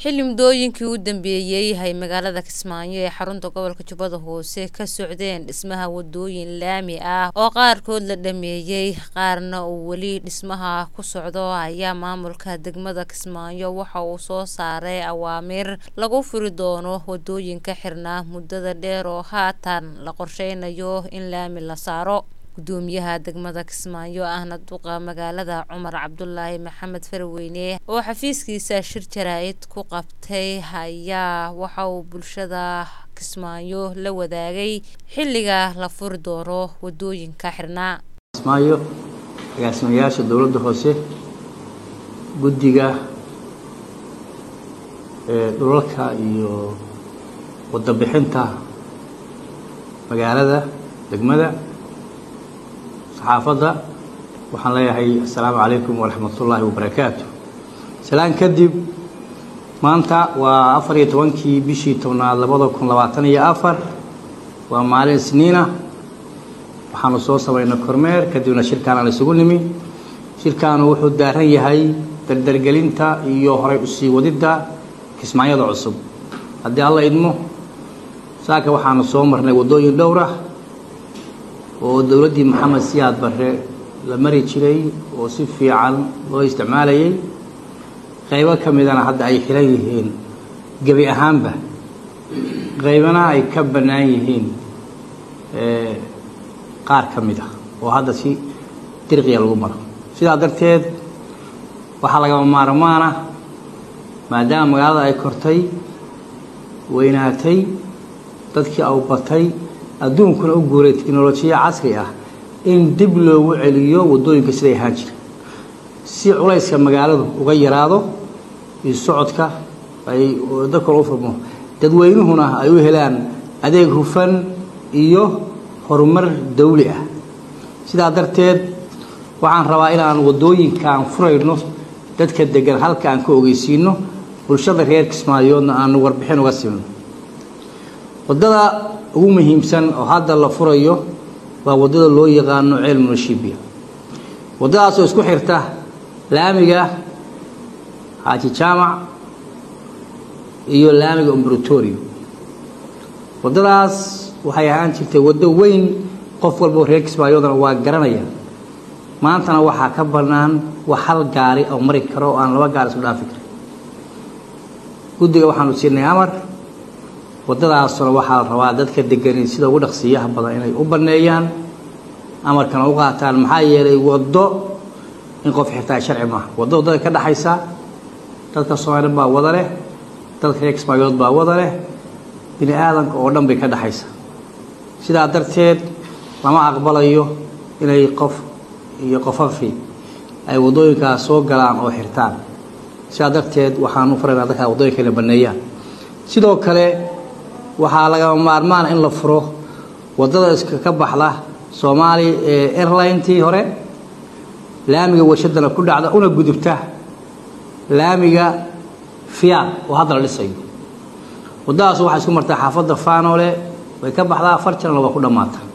xilli muddooyinkii u dambeeyey ay magaalada kismaayo ee xarunta gobolka jubbada hoose ka socdeen dhismaha wadooyin laami ah oo qaarkood la dhameeyey qaarna uu weli dhismaha ku socdo ayaa maamulka degmada kismaayo waxa uu soo saaray awaamiir lagu furi doono wadooyinka xirnaa muddada dheer oo haatan la qorsheynayo in laami la saaro gudoomiyaha degmada kismaayo ahna duqa magaalada cumar cabdulaahi maxamed farweyne oo xafiiskiisa shir jaraa-id ku qabtay ayaa waxa uu bulshada kismaayo la wadaagay xilliga la furi doono wadooyinka xirnaa kismaayo agaasimayaasha dowladda hoose guddiga dhulalka iyo wadabixinta magaalada degmada saxaafadda waxaan leeyahay assalaamu calaykum waraxmatullaahi wabarakaatu salaan kadib maanta waa afar iyo tobankii bishii tobnaad labada kun labaatan iyo afar waa maalin isniina waxaanu soo samaynay kormeer kadibna shirkaanaan isugu nimi shirkaanu wuxuu daaran yahay dardargelinta iyo horay usii wadidda kismaayada cusub haddii alla idmo saaka waxaanu soo marnay waddooyin dhowr ah oo dowladdii maxamed siyaad barre la mari jiray oo si fiican loo isticmaalayay qaybo ka midana hadda ay xiran yihiin gebi ahaanba qaybana ay ka bannaan yihiin qaar ka mid ah oo hadda si dirqiya lagu maro sidaa darteed waxaa lagama maarmaana maadaama magaalada ay kortay weynaatay dadkii au batay adduunkuna u guuray teknolojiya casri ah in dib loogu celiyo waddooyinka siday ahaan jira si culayska magaaladu uga yaraado iyo socodka ay dadka loo furmo dadweynuhuna ay u helaan adeeg hufan iyo horumar dawli ah sidaa darteed waxaan rabaa inaan waddooyinkaan furayno dadka degan halka aan ka ogeysiino bulshada reer kismaayoodna aanu warbixin uga siino waddada ugu muhiimsan oo hadda la furayo waa waddada loo yaqaano ceel munashibiya waddadaasoo isku xirta laamiga xaaji jaamac iyo laamiga umbratorio waddadaas waxay ahaan jirtay waddo weyn qof walbao reer kismaayoodana waa garanaya maantana waxaa ka bannaan wax hal gaari oo mari karo oo aan laba gaari isku dhaafi karin guddiga waxaanu siinay amar waddadaasuna waxaa la rabaa dadka degani sida ugu dhaqsiiyaha badan inay u banneeyaan amarkana u qaataan maxaa yeelay waddo in qof xirtaa sharci maaha waddo waddada ka dhaxaysa dadka soomaaliyed baa wada leh dadka reer kismaayood baa wada leh bini aadanka oo dhan bay ka dhaxaysa sidaa darteed lama aqbalayo inay qof iyo qofafi ay waddooyinkaas soo galaan oo xirtaan sidaa darteed waxaanu faraynaa dadkaa waddooyinka inay banneeyaan sidoo kale waxaa lagama maarmaana in la furo waddada iska ka baxda soomaali ee airlinetii hore laamiga warshadana ku dhacda una gudubta laamiga fiyaad oo hadda la dhisayo waddadaas waxay isku martaa xaafadda faanole way ka baxdaa afar janalna waa ku dhammaata